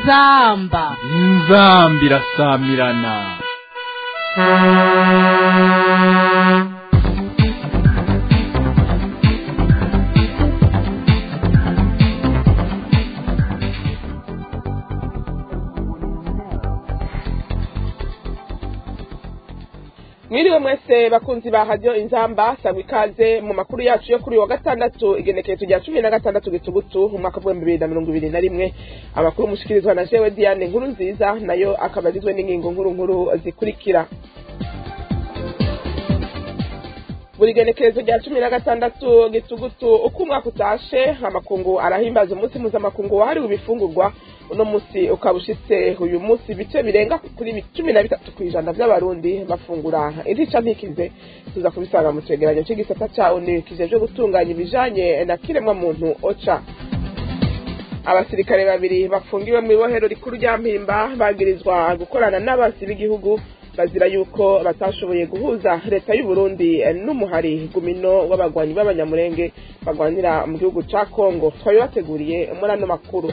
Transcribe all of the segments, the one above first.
inzamba inzamba irasamirana mwiriwe mwese bakunzi ba radiyo inzamba sangwa ikaze mu makuru yacu yo kuri uyu wa gatandatu igenekerezo rya cumi na gatandatu gitugutu mu mwaka w'ibihumbi bibiri na mirongo ibiri na rimwe amakuru mushikirizwa na jewe diane nkuru nziza nayo akaba agizwe n'ingingo nkuru nkuru zikurikira buri genekerezo rya cumi na gatandatu gitugutu uko umwaka utashe amakungu arahimbaza umunsi mpuzamakungu wahariwe ibifungurwa uno munsi ukaba ushitse uyu munsi ibice birenga kuri cumi na bitatu ku ijana by'abarundi bafungura intica ntikize tuza kubisanga mu cegeranyo c'igisata ca onu kijejwe gutunganya ibijanye na kiremwa muntu oca abasirikare babiri bafungiwe mu ibohero rikuru rya mpimba bagirizwa gukorana n'abasi b'igihugu bazira yuko batashoboye guhuza leta y'u Burundi n'umuhari gumino w'abagwanyi b'abanyamurenge bagwanira mu gihugu ca Kongo twabibateguriye muri ano makuru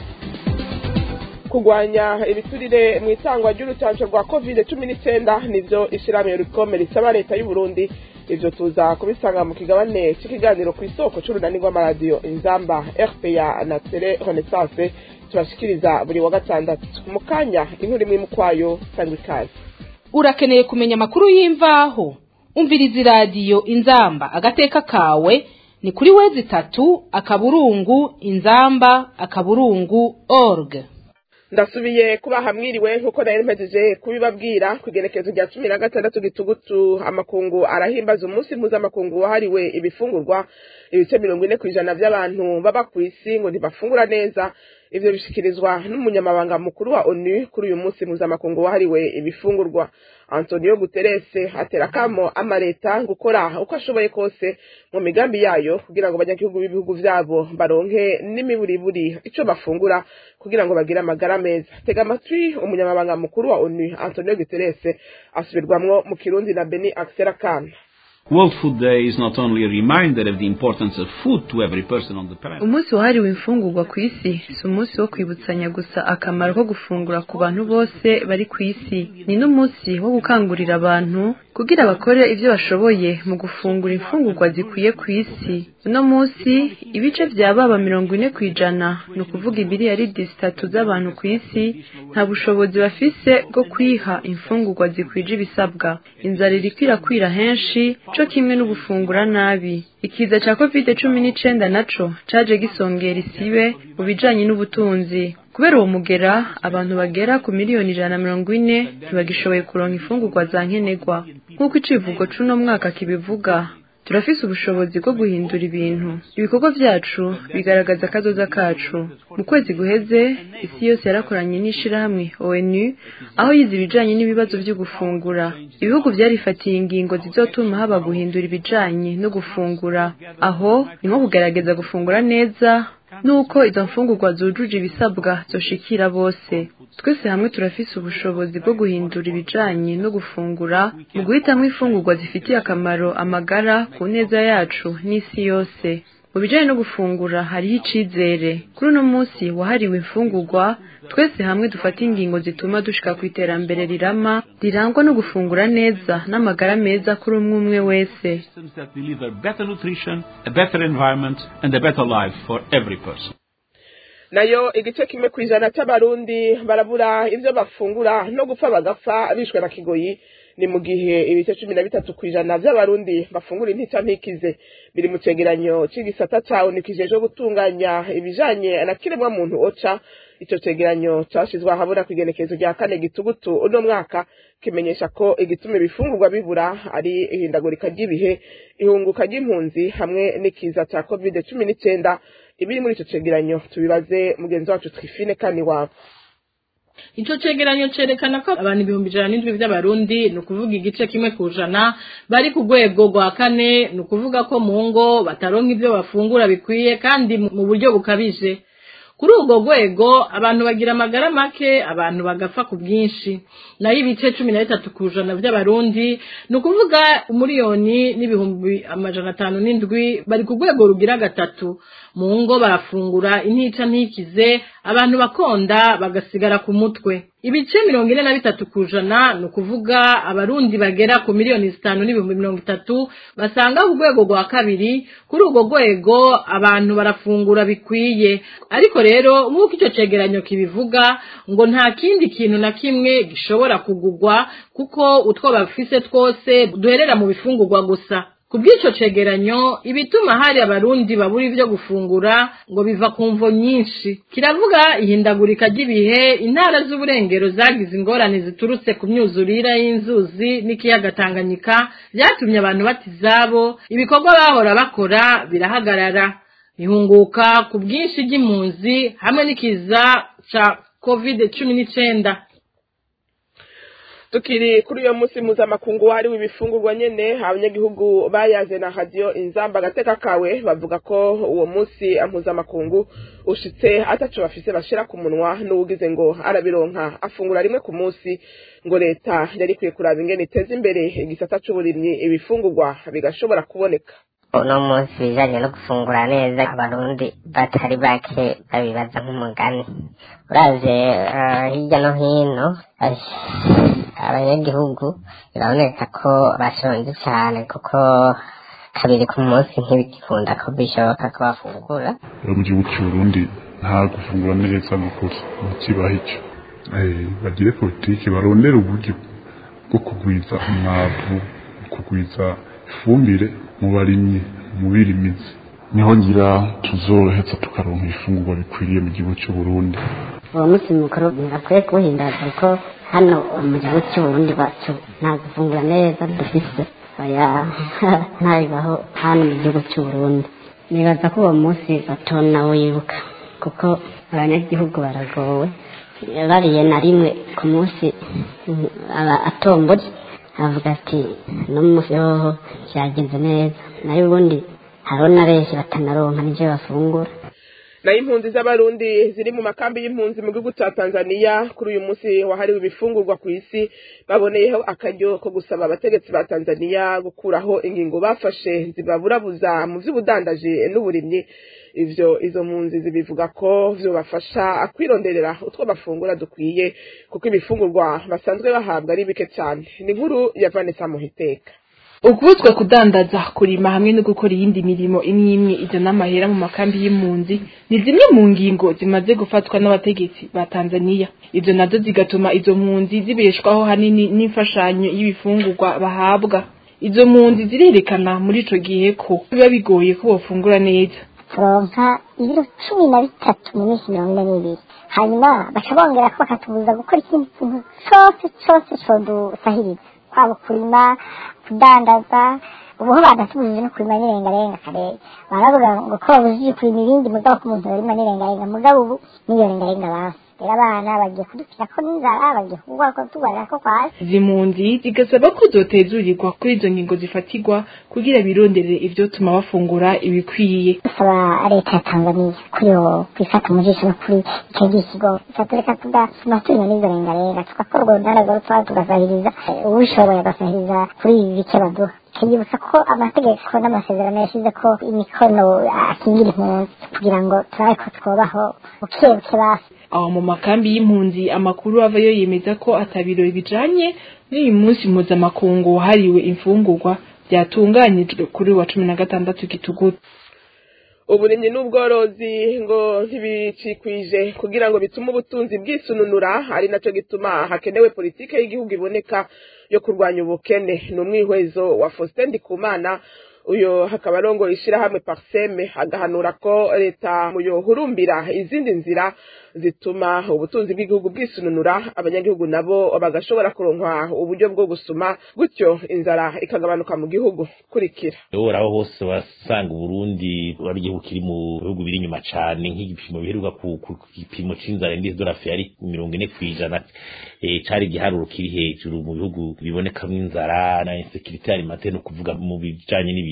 kugwanya ibiturire mu itangwa ry'urucanco rwa covid cumi n'icyenda nivyo ishirahamwe rikome risaba leta y'u Burundi ivyo tuza kubisanga mu kigabane c'ikiganiro ku isoko c'urunani rw'amaradiyo inzamba rpa na tele renaissance tubashikiriza buri wa gatandatu mu kanya inkuru imwe mu kwayo sangwa ikaze urakeneye kumenya amakuru y'imvaho umviriza iradiyo inzamba agateka kawe ni kuri wezi itatu akaburungu inzamba akaburungu org ndasubiye kubaha mwiriwe nkuko nari mpejeje kubibabwira ku igenekerezo rya cumi na gatandatu gitugutu amakungu arahimbaza umunsi mpuzamakungu wahariwe ibifungurwa ibice mirongo ine ku ijana by'abantu baba ku isi ngo ntibafungura neza ivyo bishikirizwa n'umunyamabanga mukuru wa onu kuri uyu munsi mpuzamakungu wahariwe ibifungurwa antonio guterese atera kamo amaleta gukora uko ashoboye kose mu migambi yayo kugira ngo abanyagihugu b'ibihugu vyabo baronke n'imiburiburi ico bafungura kugira ngo bagire amagara meza tega amatwi umunyamabanga mukuru wa onu antonio guterese asubirwamwo mu kirundi na beni axel akana World Food Day is not only a reminder of the importance of food to every person on the planet. umunsi wahariwe imfungurwa ku isi si umunsi wo kwibutsanya gusa akamaro ko gufungura ku bantu bose bari ku isi ni n'umunsi wo gukangurira abantu kugira bakore ibyo bashoboye mu gufungura imfungurwa zikwiye ku isi uno munsi ibice vya baba mirongo ine ku ijana ni ukuvuga imiliyaridi zitatu z'abantu ku isi nta bushobozi bafise bwo kwiha imfungurwa zikwije ibisabwa inzara iriko irakwira henshi co kimwe no gufungura nabi ikiza ca covid cumi n'icenda naco caje gisongera isibe mu bijanye n'ubutunzi kubera uwo mugera abantu bagera ku miliyoni ijana na mirongo ine ntibagishoboye kuronka imfungurwa za nkenerwa nk'uko icivugo c'uno mwaka kibivuga turafise ubushobozi bwo guhindura ibintu ibikorwa vyacu bigaragaza akazoza kacu mu kwezi guheze isi yose yarakoranye n'ishirahamwe onu aho yize ibijanye n'ibibazo vyo gufungura ibihugu vyarifatiye ingingo zizotuma haba guhindura ibijanye no gufungura aho ni nko kugerageza gufungura neza nuko izo mfungurwa zujuje ibisabwa zoshikira bose twese hamwe turafise ubushobozi bwo guhindura ibijanye no gufungura mu guhitamwo imfungurwa zifitiye akamaro amagara ku neza yacu n'isi yose mu bijanye no gufungura hariho icizere kuri uno munsi wahariwe imfungurwa twese hamwe dufata ingingo zituma dushika ku iterambere rirama rirangwa no gufungura neza n'amagara meza kuri umwe umwe wese Systems that deliver better nutrition, a better environment, and a better life for every person. nayo igice kimwe ku ijana c'abarundi barabura ivyo bafungura no gupfa bagapfa bishwe na kigoyi ni mu gihe ibice cumi na bitatu ku ijana vy'abarundi bafungura intica ntikize biri mu cegeranyo c'igisata cawo nikijejwe gutunganya ibijanye na kiremwa muntu oca ico cegeranyo cashizwe ahabona kw'igenekerezo rya kane gitugutu uno mwaka kimenyesha ko igituma ibifungurwa bibura ari ihindagurika ry'ibihe ihunguka ry'impunzi hamwe n'ikiza ca covid cumi n'icenda ibiri muri ico cegeranyo tubibaze mugenzi wacu twifine kani wabo ico cegeranyo cerekana ko abantu ibihumbi ijana n'indwi vy'abarundi ni ukuvuga igice kimwe ku jana bari ku rwego rwa kane ni ukuvuga ko mu ngo bataronka ivyo bafungura bikwiye kandi mu buryo bukabije kuri urwo rwego abantu bagira amagara make abantu bagapfa ku bwinshi nayo ibice cumi na bitatu ku ijana by'abarundi ni ukuvuga umuriyoni n'ibihumbi amajana atanu n'indwi bari ku rwego rugira gatatu mu ngo barafungura intica ntikize abantu bakonda bagasigara ku mutwe ibice mirongo ine na bitatu ku ijana ni ukuvuga abarundi bagera ku miliyoni zitanu n'ibihumbi mirongo itatu basanga ku rwego rwa kabiri kuri urwo rwego abantu barafungura bikwiye ariko rero nk'uko icyo cegeranyo kibivuga ngo nta kindi kintu na kimwe gishobora kugugwa kuko utwo bafise twose duherera mu bifungurwa gusa ku bw'icyo cegeranyo ibituma hari abarundi babura ibyo gufungura ngo biva ku mvo nyinshi kiravuga ihindagurika ry'ibihe intara z'uburengero zagize ingorane ziturutse ku myuzurire y'inzuzi n'ikiyaga tanganyika byatumye abantu bata izabo ibikorwa bahora bakora birahagarara ihunguka ku bwinshi ry'impunzi hamwe n'ikiza ca covid cumi n'icenda tukiri kuri uyo munsi mpuzamakungu wahariwe ibifungurwa nyene abanyagihugu bayaze na radiyo inzamba agateka kawe bavuga ko uwo munsi mpuzamakungu ushitse ataco bafise bashira ku munwa n'uwugize ngo arabironka afungura rimwe ku munsi ngo leta yari ikwiye kuraba ingene iteza imbere igisata c'uburimyi ibifungurwa bigashobora kuboneka uno munsi bijanye no gufungura neza abarundi batari bake babibaza nk'umugani uravye uh, hirya no hino abanyagihugu biraboneka ko bashonje cyane kuko kabiri ku munsi ntibigikunda ko bishoboka ko bafungura mu gihugu cy'uburundi nta gufungura neza gukora ntikibaho icyo bagire politiki barondera uburyo bwo kugwiza umwavu kugwiza ifumbire mu barimyi mu birimizi niho ngira tuzoheza tukaronka ifungurwa bikwiriye mu gihugu cy'uburundi uwo munsi mukuru birakwiye kuwuhimbaza kuko hano mu gihugu cy'uburundi bacu nta gufungura neza dufise oya ntabibaho hano mu gihugu cy'uburundi nibaza ko uwo munsi batona wibuka kuko abanyagihugu baragowe bariye na rimwe ku munsi aba atombora avuga ati no munsi hoho cyagenze neza nayo ubundi hariho na benshi batanaronka n'ibyo bafungura nayo impunzi z'abarundi ziri mu makambi y'impunzi mu gihugu cya tanzania kuri uyu munsi wahariwe ibifungurwa ku isi baboneyeho akaryo ko gusaba abategetsi ba tanzania gukuraho ingingo bafashe zibaburabuza mu by'ubudandaji n'uburimyi ivyo izo mpunzi zibivuga ko vyobafasha kwironderera utwo bafungura dukwiye kuko ibifungurwa basanzwe bahabwa ari bike cyane ni inkuru ya vanessa muhiteka ukubuzwa kudandaza kurima hamwe no gukora iyindi mirimo imwe imwe izana amahera mu makambi y'impunzi ni zimwe mu ngingo zimaze gufatwa n'abategetsi ba tanzania ibyo nazo zigatuma izo mpunzi zibeshwaho hanini n'imfashanyo y'ibifungurwa bahabwa izo mpunzi zirerekana muri ico gihe ko biba bigoye ko bofungura neza turonka ibiro cumi na bitatu mu minsi mirongo ine n'ibiri hanyuma baca bongera ko bakatubuza gukora ikindi kintu cose cose codusahiriza kwaba kurima kudandaza ubuho badatubujije no kurima n'irengarenga karere baravuga ngo ko babujije kurima ibindi mugabo ko umuntu yorima n'irengarenga mugabo ubu n'iyo rengarenga basi rero abana bagiye kudupfira ko n'inzara bagiye kugwa ko tubarira ko kwasi izi mpunzi zigasaba ko zotezurirwa kuri izo ngingo zifatirwa kugira bironderere ivyotuma bafungura ibikwiye dusaba leta ya tanzaniya kuri yo kwifata mu jisho no kuri icyo gisigo ikatureka tugatuma turima n'izo rengarenga tugakora urwo ruganda rwo tugasahiriza uwishoboye agasahiriza kuri ibi bike baduha tukibutsa ko amategeko n'amasezerano yashyize ko imikono akingira impunzi kugira ngo turabe ko twobaho buke buke basi aho mu makambi y'impunzi amakuru avayo yemeza ko atabirori bijanye n'uyu munsi mpuzamakungu wahariwe imfungurwa byatunganyijwe kuri wa cumi na gatandatu gitugutu uburimyi n'ubworozi ngo ntibicikwije kugira ngo bitume ubutunzi bwisununura ari nacyo gituma hakenewe politike y'igihugu iboneka yo kurwanya ubukene ni umwihwezo wa Faustin Ndikumana uyo hakaba arongoye ishyirahamwe parseme agahanura ko leta muyohurumbira izindi nzira zituma ubutunzi bw'igihugu bwisununura abanyagihugu nabo bagashobora kuronkwa uburyo bwo gusuma gutyo inzara ikagabanuka mu gihugu kurikira aho hose wasanga uburundi ari igihugu kiri mu bihugu biri inyuma cyane nk'igipimo biheruka ku gipimo c'inzara indizi dorafe yari mirongo ine kw'ijana cari igiharuro kiri hejuru mu bihugu bibonekamwo inzara na insekirite alimentaire no kuvuga mu bijanye n'ibintu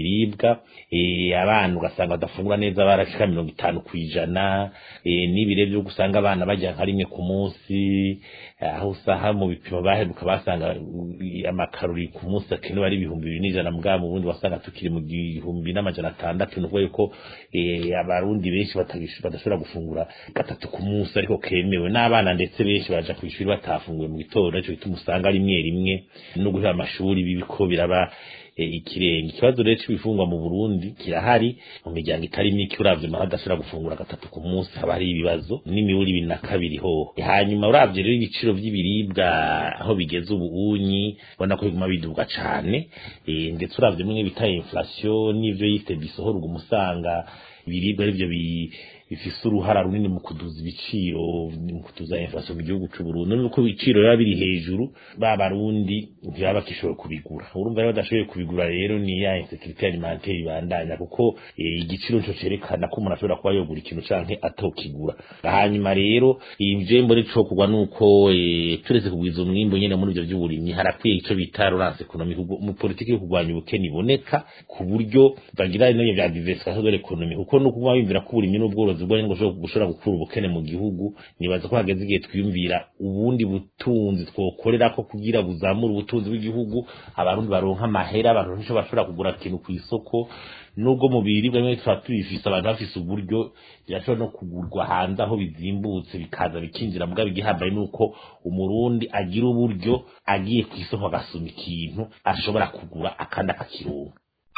y'ibiribwa eh, abana ugasanga badafungura neza barashika mirongo itanu kw'ijana eh, n'ibire vyo gusanga abana barya nka rimwe ku munsi aho usaha mu bipimo baheruka basanga uh, amakarori ku munsi akenewe ari ibihumbi bibiri n'ijana mugabo mu bundi wasanga tukiri mu gihumbi n'amajana atandatu ni ukuvuga yuko eh, abarundi benshi batagish- badashobora gufungura gatatu ku munsi ariko kemewe n'abana ndetse benshi baja ku ishuri batafunguye mu gitondo ico gituma usanga rimwe rimwe no guhera amashuri bibiko biraba e, ikirenge ikibazo rero c'ibifungwa mu Burundi kirahari mu miryango itari mike uravye amahoro adashobora gufungura gatatu ku munsi haba hari ibibazo n'imiburi ibiri na kabiri hoho hanyuma uravye rero ibiciro vy'ibiribwa aho bigeze ubu unyi ubona ko biguma biduga cane e, ndetse uravye mwe bita inflation n'ivyo yise bisohora uguma usanga ibiribwa arivyo bi bifise uruhara runini mu kuduza ibiciro mu kuduza inflation mu gihugu c'u Burundi nuko ibiciro biba biri hejuru ba barundi ntibaba bakishoboye kubigura urumva rero badashoboye kubigura rero ni ya insécurité alimentaire ibandanya kuko eh, igiciro nico cerekana ko umuntu ashobora kuba yogura ikintu canke atokigura hanyuma rero ivyo mbere co kugwa nuko eh, turetse kugwiza umwimbo nyene muri ivyo vy'uburimyi harakwiye ico bita relance économique mu politiki yo kurwanya ubukene iboneka ku buryo bagira n'ibyo vya diversification de l'économie kuko nuko kuba bimvira ko uburimyi n'ubworozi bwo ngo gushobora gukura ubukene mu gihugu nibaza ko hageze igihe twiyumvira ubundi butunzi twokorera ko kugira buzamura ubutunzi bw'igihugu abarundi baronka amahera abantu nico bashobora kugura ikintu ku isoko nubwo mu biribwa bimwe tuba tubifise abantu bafise uburyo birashobora no kugurwa hanze aho bizimbutse bikaza bikinjira mugabo igihambaye nuko umurundi agira uburyo agiye ku isoko agasuma ikintu ashobora kugura akandi akakironka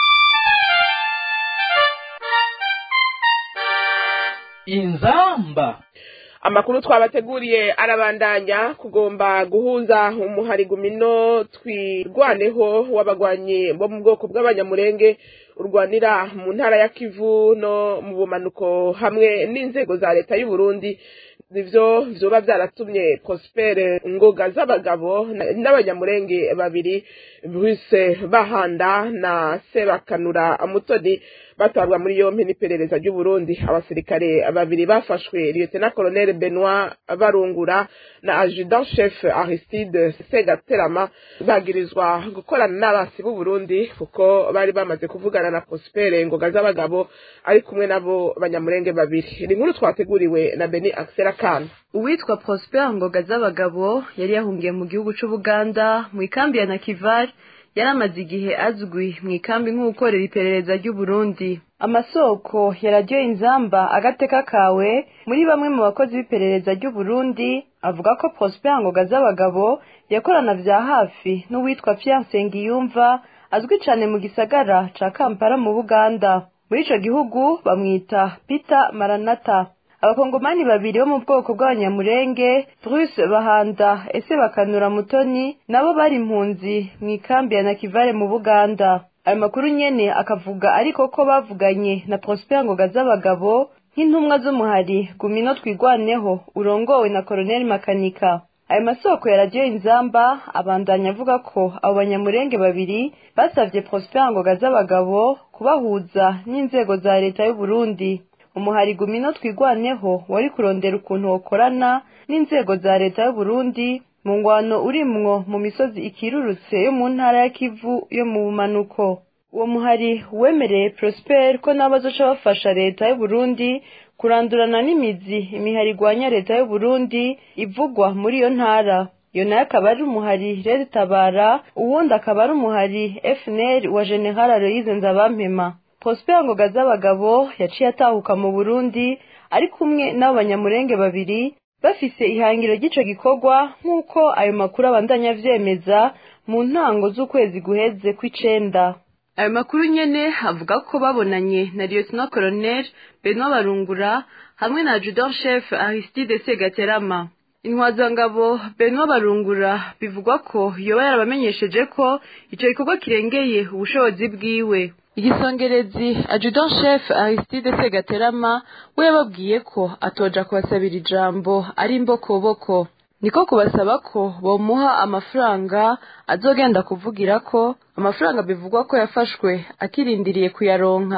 inzamba amakuru twabateguriye arabandanya kugomba guhuza umuharigumino twirwaneho w'abagwanyi bo mu bwoko bw'abanyamurenge urwanira mu ntara ya kivu no mu bumanuko hamwe n'inzego za leta y'u Burundi nivyo vyoba vyaratumye prospere ngoga z'abagabo n'abanyamurenge babiri Bruce bahanda na sebakanura mutoni batwarwa muri yompi n'iperereza ry'u Burundi abasirikare babiri bafashwe lieutenant colonel Benoit Barungura na adjudant chef Aristide Segaterama bagirizwa gukorana n'abasi b'u Burundi kuko bari bamaze kuvugana na Prospere ngoga z'abagabo ari kumwe nabo banyamurenge babiri ni inkuru twateguriwe na Beni Axel Kana uwitwa Prosper Ngoga z'abagabo yari yahungiye mu gihugu c'Ubuganda mu ikambi ya Nakivari yari amaze igihe azwi mu ikambi nk'ukorera iperereza ry'u Burundi amasoko ya radiyo inzamba agateka kawe muri bamwe mu bakozi b'iperereza ry'u Burundi avuga ko Prosper Ngoga z'abagabo yakorana vya hafi n'uwitwa Pierre Nsengiyumva azwi cane mu gisagara ca Kampala mu Buganda muri ico gihugu bamwita Peter Maranata abakongomani babiri bo mu bwoko bw'abanyamurenge Bruce Bahanda ese bakanura mutoni nabo bari impunzi mu ikambi ya Nakivale mu Buganda ayo makuru nyene akavuga ariko ko bavuganye na Prosper Ngoga z'abagabo nk'intumwa z'umuhari gumino twigwaneho urongowe na Colonel Makanika ayo masoko ya radiyo inzamba abandanya avuga ko abo banyamurenge babiri basavye Prosper Ngoga z'abagabo kubahuza n'inzego za leta y'u Burundi umuhari gumino twigwaneho wari kurondera ukuntu wokorana n'inzego za leta y'u Burundi mu ngwano urimwo mu misozi ikirurutse yo mu ntara ya Kivu yo mu bumanuko uwo muhari wemereye Prosper ko nabo bazoca bafasha leta y'u Burundi kurandurana n'imizi imihari igwanya leta y'u Burundi ivugwa muri iyo ntara iyo nayo akaba ari umuhari Red Tabara uwundi akaba ari umuhari FNL wa General Aloyize Nzabampema Prosper Ngoga z'abagabo yaciye atahuka mu Burundi ari kumwe n'abo banyamurenge babiri bafise ihangiro ry'ico gikorwa nk'uko ayo makuru abandanya avyemeza mu ntango z'ukwezi guheze kw'icenda ayo makuru nyene avuga ko babonanye na Lieutenant Colonel Benoit Barungura hamwe na Adjudant Chef Aristide Segaterama intwazangabo Benoit Barungura bivugwa ko yoba yarabamenyesheje ko ico gikorwa kirengeye ubushobozi bwiwe igisongerezi adjudant chef Aristide Segaterama we yababwiye ko atoja kubasabira ijambo ari imbokoboko niko kubasaba ko bomuha amafaranga azogenda kuvugira ko amafaranga bivugwa ko yafashwe akirindiriye kuyaronka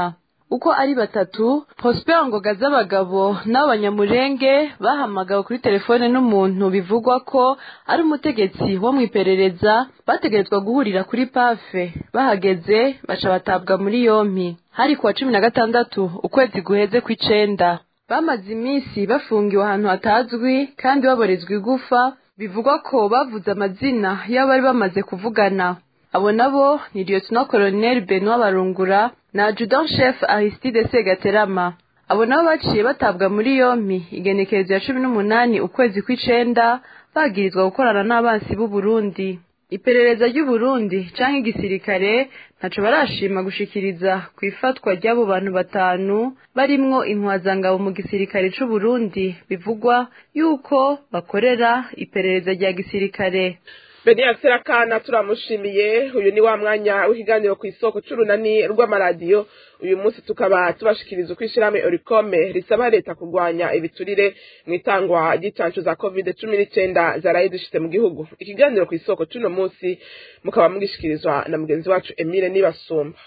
uko ari batatu prosper ngoga z'abagabo n'abanyamurenge bahamagawe kuri telefone n'umuntu bivugwa ko ari umutegetsi wo mu iperereza bategerezwa guhurira kuri pafe bahageze baca batabwa muri yompi hari kuwa cumi na gatandatu ukwezi guheze kw'icenda bamaze iminsi bafungiwe ahantu hatazwi kandi baborezwa igufa bivugwa ko bavuze amazina y'abari bamaze kuvugana abo nabo ni lieutenant colonel benoit barungura na adjudant chef aristide segaterama abo nabo baciye batabwa muri yompi igenekerezo ya cumi n'umunani ukwezi kw'icenda bagirizwa gukorana n'abansi b'u Burundi iperereza ry'uburundi canke igisirikare ntaco barashima gushikiriza ku ifatwa ry'abo bantu batanu barimwo intwazangabo mu gisirikare c'uburundi bivugwa yuko bakorera iperereza rya gisirikare Beniya Serakana turamushimiye uyu ni wa mwanya w'ikiganiro ku isoko c'urunani rw'amaradiyo uyu munsi tukaba tubashikiriza uko ishirahamwe Oricome risaba leta kurwanya ibiturire mu itangwa ry'icancu za covid cumi n'icenda zaraye zishitse mu gihugu ikiganiro ku isoko c'uno munsi mukaba mugishikirizwa na mugenzi wacu Emile Nibasumba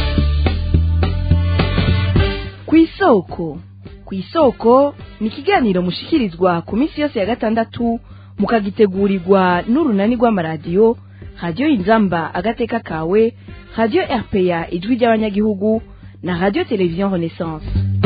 ku isoko ku isoko ni ikiganiro mushikirizwa ku minsi yose ya gatandatu mukagitegurirwa n'urunani rw'amaradiyo radiyo inzamba agateka kawe radiyo rpa ijwi ry'abanyagihugu na radiyo televiziyo renaissance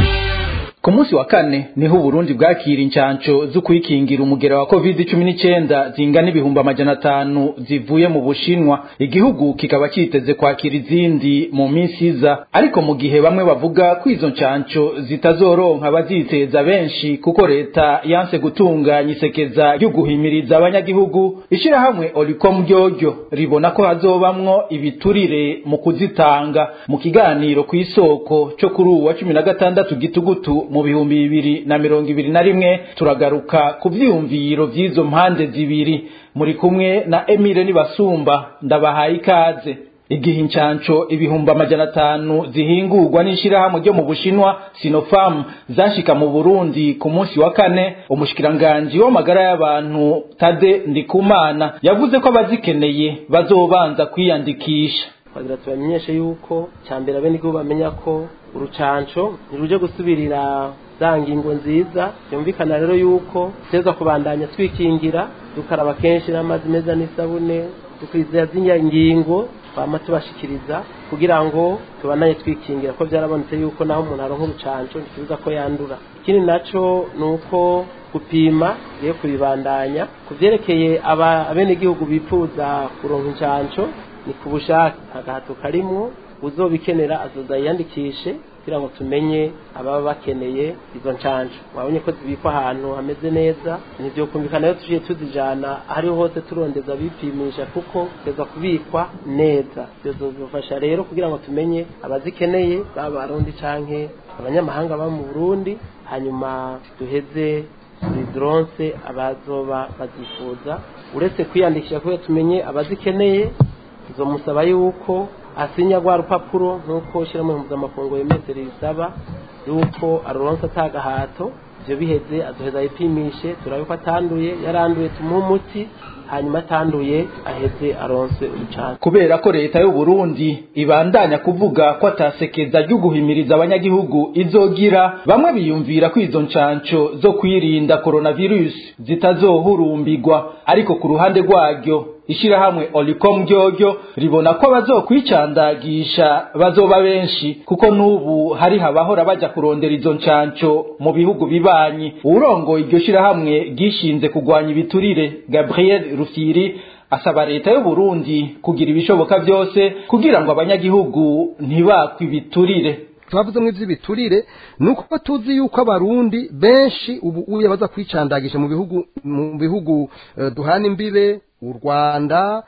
ku munsi wa kane niho uburundi bwakira incanco zo kwikingira umugera wa covid cumi n'icyenda zingana ibihumbi amajana atanu zivuye mu bushinwa igihugu kikaba kiteze kwakira izindi mu minsi iza ariko mu gihe bamwe bavuga ko izo ncanco zitazoronka abaziteza benshi kuko leta yanse gutunganya isekeza ryo guhimiriza abanyagihugu ishirahamwe oricom ryoryo ribona ko hazobamwo ibiturire mu kuzitanga mu kiganiro ku isoko cyo kuri uwa cumi na gatandatu gitugutu mu bihumbi bibiri na mirongo ibiri na rimwe turagaruka ku vyiyumviro vy'izo mpande zibiri muri kumwe na Emile Nibasumba ndabahaye ikaze igihe incanco ibihumbi amajana atanu zihingurwa n'ishirahamwe ryo mu Bushinwa Sinopharm zashika mu Burundi ku munsi wa kane umushikiranganji w'amagara y'abantu Tade Ndikumana yavuze ko abazikeneye bazobanza kwiyandikisha twagira tubamenyeshe yuko cyambere abenegihugu bamenya ko urucanco ntiruje gusubirira za ngingo nziza byumvikana rero yuko teza kubandanya twikingira dukaraba kenshi n'amazi meza n'isabune dukurikiza z'inya ngingo twama tubashikiriza kugira ngo tubandanye twikingira ko byarabonetse yuko naho umuntu aronka urucanco ntikibuza ko yandura ikindi naco ni uko gupima tugiye kubibandanya ku vyerekeye abenegihugu bifuza kuronka incanco ni ku bushake agahato karimwo uzobikenera azoza yiyandikishe kugira ngo tumenye ababa bakeneye izo ncanco wabonye ko zibikwa ahantu hameze neza ntivyokumvikana rero tuciye tuzijana ahariho hose turondeza bipimisha kuko teza kubikwa neza bizodufasha rero kugira ngo tumenye abazikeneye baba barundi canke abanyamahanga baba mu burundi hanyuma duheze tuzidoronse abazoba bazifuza uretse kwiyandikisha kugira tumenye abazikeneye tuzomusaba yuko asinya rwa rupapuro nk'uko shyiramo mpuzamakungu yemeze risaba yuko aruronsa atagahato ibyo biheze aduheza yipimishe turabe ko atanduye yaranduye tumuhe umuti hanyuma atanduye aheze aronse urucanco kubera ko leta y'u Burundi ibandanya kuvuga ko atasekeza ryo guhimiriza abanyagihugu izogira bamwe biyumvira ko izo ncanco zo kwirinda coronavirus zitazohurumbirwa ariko ku ruhande rwaryo ishirahamwe Olicom ryoryo ribona ko bazokwicandagisha bazoba benshi kuko n'ubu hari habahora baja kurondera izo ncanco mu bihugu bibanyi urongoye iryo shirahamwe gishinze kugwanya ibiturire Gabriel Rufiri asaba leta y'u Burundi kugira ibishoboka byose kugira ngo abanyagihugu ntibakwe ibiturire twavuze mu iby'ibiturire ni uko tuzi yuko abarundi benshi ubu uye baza kwicandagisha mu bihugu mu bihugu duhana imbibe u rwanda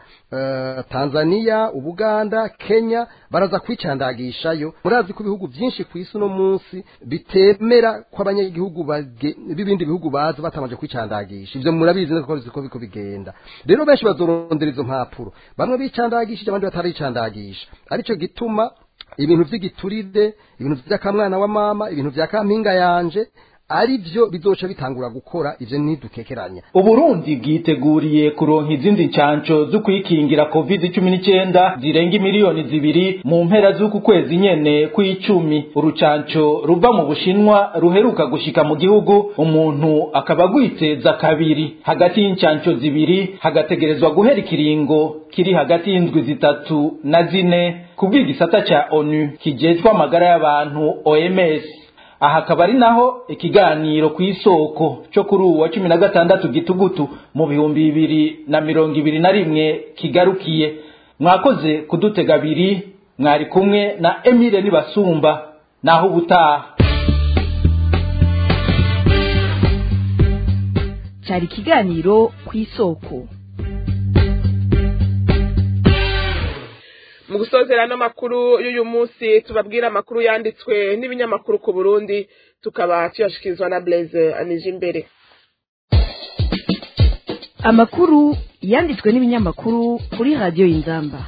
tanzania ubuganda kenya baraza kwicandagishayo murazi ko ibihugu byinshi ku isi uno munsi bitemera ko abanyagihugu b'ibindi bihugu baza batabanje kwicandagisha ibyo murabizi neza ko biko bigenda rero benshi bazorondera izo mpapuro bamwe bicandagishije abandi bataricandagisha aricyo gituma ibintu by'igiturire ibintu by'akamwana wa mama ibintu bya kampinga yanje ari byo bizoca bitangura gukora ivyo ntidukekeranya uburundi bwiteguriye kuronka izindi ncanco zo kwikingira covid cumi n'icyenda zirenga miliyoni zibiri mu mpera z'uku kwezi nyene kw'icumi urucanco ruva mu bushinwa ruheruka gushika mu gihugu umuntu akaba agwiteza kabiri hagati y'incanco zibiri hagategerezwa guhera ikiringo kiri hagati y'indwi zitatu na zine kubw'igisata ca onu kijejwe amagara y'abantu oms aha akaba ari naho ikiganiro ku isoko cyo kuri uwa cumi na gatandatu gitugutu mu bihumbi bibiri na mirongo ibiri na rimwe kigarukiye mwakoze kudutega abiri mwari kumwe na emile nibasumba naho ubutaha cyari ikiganiro ku isoko mu gusozera n'amakuru y'uyu munsi tubabwira amakuru yanditswe n'ibinyamakuru ku burundi tukaba tuyashikirizwa na blaise anije imbere amakuru yanditswe n'ibinyamakuru kuri radiyo y'inzamba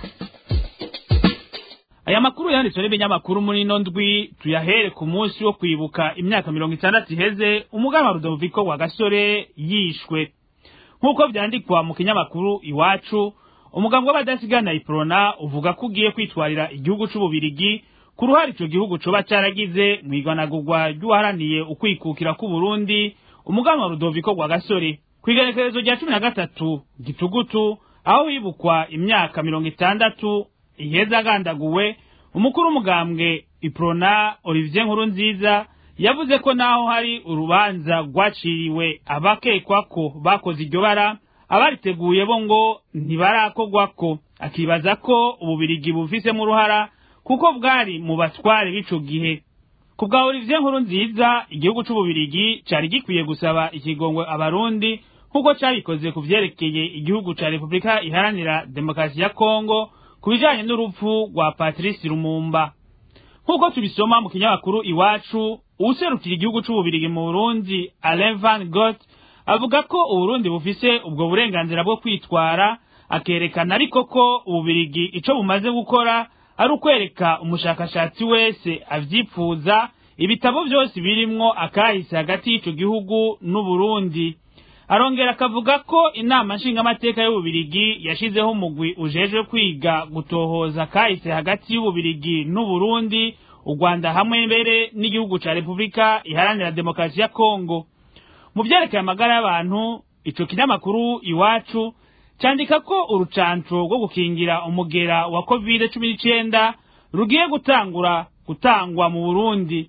aya makuru yanditswe n'ibinyamakuru muri ino ndwi tuyahere ku munsi wo kwibuka imyaka mirongo itandatu iheze umuganwa rudoviko wa gasore yishwe nk'uko byandikwa mu kinyamakuru iwacu umugambi w'abadasigana iprona uvuga ko ugiye kwitwarira igihugu c'ububirigi ku ruhare ico gihugu coba caragize mw'iganagurwa ry'uwaharaniye ukwikukira k'uburundi umuganwa wa rudoviko rwa gasore kw'igenekerezo rya cumi na gatatu gitugutu aho hibukwa imyaka mirongo itandatu iheza agandaguwe umukuru w'umugambwe iprona olivier nkuru nziza yavuze ko naho hari urubanza rwaciriwe abakekwa ko bakoze iryo bara abariteguye bo ngo ntibarakorwako akibaza ko ububirigi bufisemo uruhara kuko bwari mu batware b'ico gihe ku bwa olivier nkuru nziza igihugu c'ububirigi cari gikwiye gusaba ikigongwe abarundi nk'uko cabikoze ku vyerekeye igihugu ca repubulika iharanira demokarasi ya kongo ku bijanye n'urupfu rwa patrice lumumba nk'uko tubisoma mu kinyamakuru iwacu uwuserukira igihugu c'ububirigi mu burundi alain van got avuga ko uburundi bufise ubwo burenganzira bwo kwitwara akerekana ariko ko ububirigi ico bumaze gukora ari ukwereka umushakashatsi wese avyipfuza ibitabo vyose birimwo akahise hagati y'ico gihugu n'uburundi arongera akavuga ko inama nshingamateka y'ububirigi yashizeho umugwi ujejwe kwiga gutohoza akahise hagati y'ububirigi n'uburundi u rwanda hamwe mbere n'igihugu ca repubulika iharanira demokarasi ya kongo mu vyerekeye amagara y'abantu ico kinyamakuru iwacu candika ko urucanco rwo gukingira umugera wa covid cumi n'icenda rugiye gutangura gutangwa mu burundi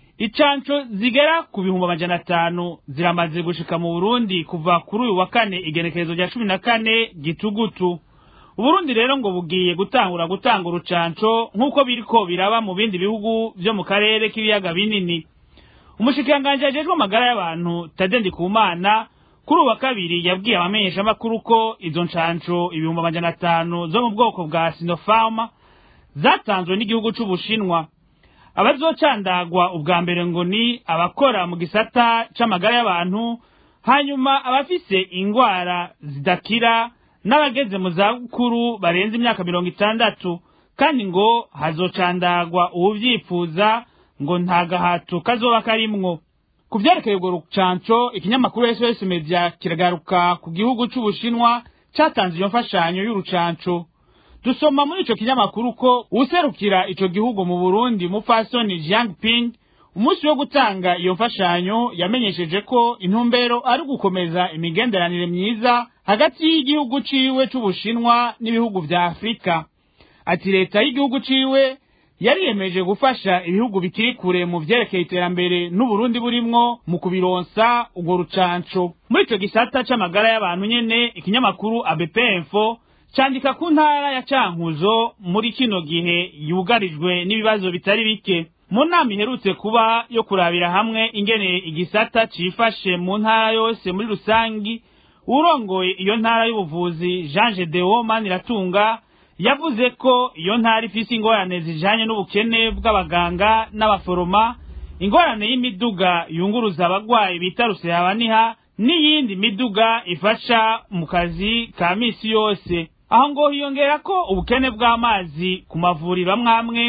icanco zigera ku bihumbi amajana atanu ziramaze gushika mu burundi kuva kuri uyu wa kane igenekerezo rya cumi na kane gitugutu uburundi rero ngo bugiye gutangura gutanga urucanco nk'uko biriko biraba mu bindi bihugu vyo mu karere k'ibiyaga binini umushikiranganji ajejwe amagara y'abantu tade ndikumana kuri uwa kabiri yabwiye abamenyeshamakuru ko izo ncanco ibihumbi amajana atanu zo mu bwoko bwa sinopharm zatanzwe n'igihugu c'ubushinwa abazocandagwa ubwa mbere ngo ni abakora mu gisata c'amagara y'abantu hanyuma abafise ingwara zidakira n'abageze mu zabukuru barenze imyaka mirongo itandatu kandi ngo hazocandagwa uwuvyifuza ngo nta gahato kazoba karimwo ku vyerekeye urwo rucanco ikinyamakuru sos media kiragaruka ku gihugu c'ubushinwa catanze iyo mfashanyo y'urucanco dusoma muri ico kinyamakuru ko userukira ico gihugu mu burundi mupfasoni jiang ping umunsi wo gutanga iyo mfashanyo yamenyesheje ko intumbero ari gukomeza imigenderanire myiza hagati y'igihugu ciwe c'ubushinwa n'ibihugu vya afurika ati leta y'igihugu ciwe yariyemeje gufasha ibihugu bikiri kure mu vyerekeye iterambere n'uburundi burimwo mu kubironsa urwo rucanco muri ico gisata c'amagara y'abantu nyene ikinyamakuru abp info candika ku ntara ya cankuzo muri kino gihe yugarijwe n'ibibazo bitari bike mu nama iherutse kuba yo kurabira hamwe ingene igisata cifashe mu ntara yose muri rusangi urongoye iyo ntara y'ubuvuzi jean gedeo maniratunga yavuze ko iyo ntara ifise ingorane zijanye n'ubukene bw'abaganga n'abaforoma ingorane y'imiduga yunguruza abagwayi bita rusehabaniha n'iyindi miduga ifasha mu kazi ka misi yose aho ngo hiyongera ko ubukene bw'amazi ku mavuriro amwe amwe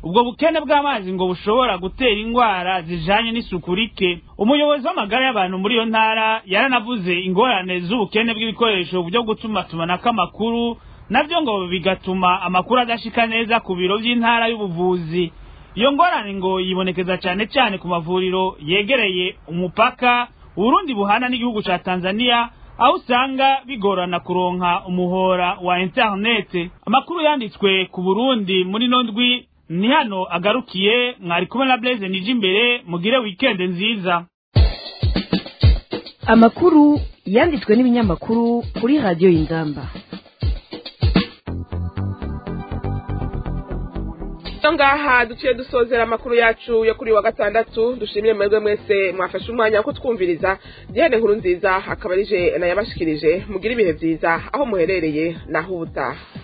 ubwo bukene bw'amazi ngo bushobora gutera indwara zijanye n'isuku rike umuyobozi w'amagara y'abantu muri iyo ntara yaranavuze ingorane z'ubukene bw'ibikoresho byo gutumatumanako amakuru navyo ngo bigatuma amakuru adashika neza ku biro by'intara y'ubuvuzi iyo ngorane ngo yibonekeza cyane cyane ku mavuriro yegereye umupaka urundi buhana n'igihugu ca tanzania aho usanga bigorana kuronka umuhora wa interinete amakuru yanditswe ku burundi muri no ndwi ni hano agarukiye mwari kumwe na blaise nije imbere mugire wikende nziza amakuru yanditswe n'ibinyamakuru kuri radiyo y'inzamba iyo ngaha duciye dusozera amakuru yacu yo kuri wa gatandatu dushimire mwebwe mwese mwafashe umwanya wo kutwumviriza diane nkuru nziza akaba arije nayabashikirije mugire ibihe byiza aho muherereye naho ubutaha